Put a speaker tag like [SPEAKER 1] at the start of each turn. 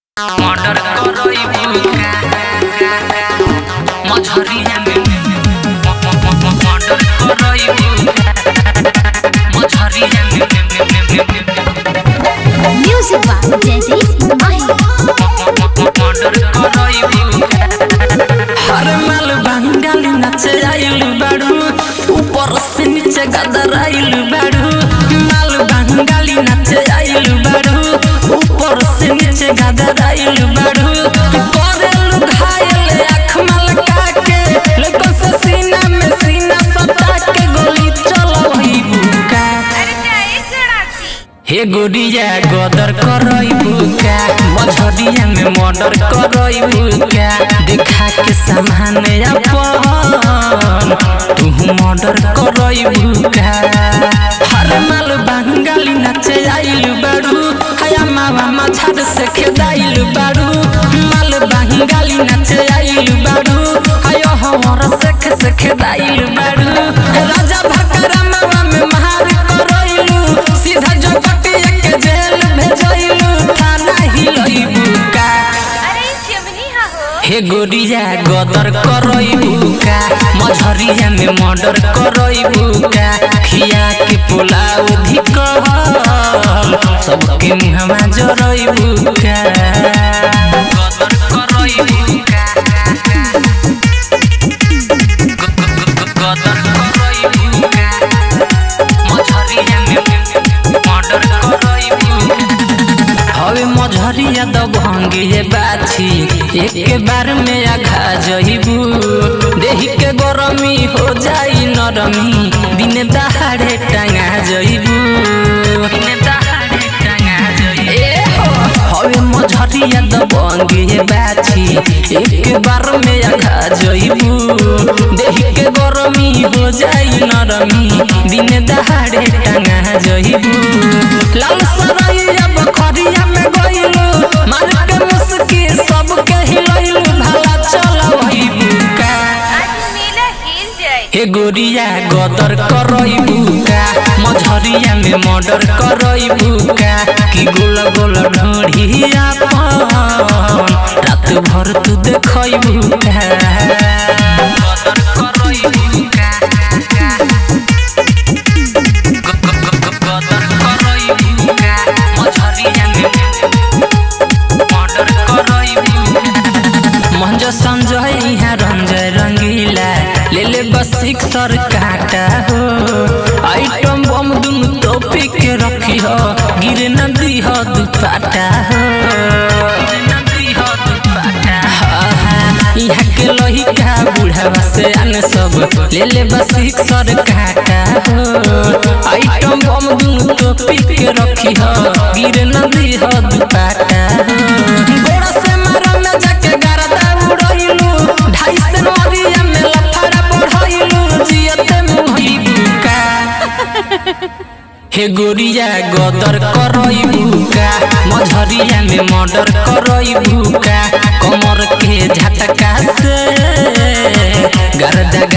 [SPEAKER 1] Murder करइबू Majhariya में murder करइबू Majhariya में
[SPEAKER 2] Music by Jaideep Mahi.
[SPEAKER 1] Murder करइबू
[SPEAKER 3] हर माल बंगाली नाचे आइल बाड़ू ऊपर से नीचे गदर आइल बाड़ू माल बंगाली नाचे आइल बाड़ू ऊपर से नीचे गदर आइल बाड़ू करेलु घायल आँख मलका के लेकिन से सीना में सीना सटा के गोली चलवई बुका हे गोरिया गदर करइबू का मझरिया में मर्डर करइबू का देखा के सामान अपन तू मर्डर करइबू का हर माल बंगाली नाचे आइल बाड़ू हया मावा मछाड़ से खेदाइल बाड़ू माल बंगाली नाचे आइल बाड़ू हयो हमर सेख से खेदाइल बाड़ू राजा भकरा मावा में महार करइलू सीधा जगटिया के जेल भेजइलू थाना हिलइबू का हे गोरिया गदर करइबू का मझरिया में मर्डर करइबू का खिया के पुलाव धिकल सबके मुहमा जरइबू का
[SPEAKER 1] गदर करइबू गदर करइबू मझरिया में मर्डर करइबू
[SPEAKER 3] हवे मझरिया दबंगे ये बाछी एक बार में आघा जइबू देही के गरमी हो जाई नरमी दिन दहाड़े टांगा जइबू
[SPEAKER 1] दिन दहाड़े टंगा जइबू
[SPEAKER 3] ए हो हवे मझरिया दबंगे ये बाछी एक बार में आघा जइबू देही के गरमी हो जाई नरमी दिन दहाड़े टांगा जइबू लाल सरैया बखरिया में गइलू मार के मुस्की सबके हिलइलू भला चलवइबू का हे गोरिया गदर करइबू का मझरिया में मर्डर करइबू का कि गोल गोल ढोढ़िया अपन रात भर तू देखइबू का
[SPEAKER 1] गदर करइबू गदर करइबू मझरिया में मर्डर करइबू
[SPEAKER 3] मंज संजय यहाँ रंजय रंगीला ले ले बस सर काटा हो आइटम बम दुनु टोपी के रखी हो गिरे न दी हो दुपाटा हो यहाँ के लहिका बुढ़ावा से आन सब ले ले बस सर काटा हो आइटम बम दुनु टोपी के रखी हो गिरे न दी हो दुपाटा हो गोड़ा से मारा में जाके गरदा उड़इलू ढाई से नरिया में लफड़ा बढ़इलू जियते मुही बुका हे गोरिया गदर करइबू का मझरिया में मर्डर करइबू का कमर के झटका से गर्दा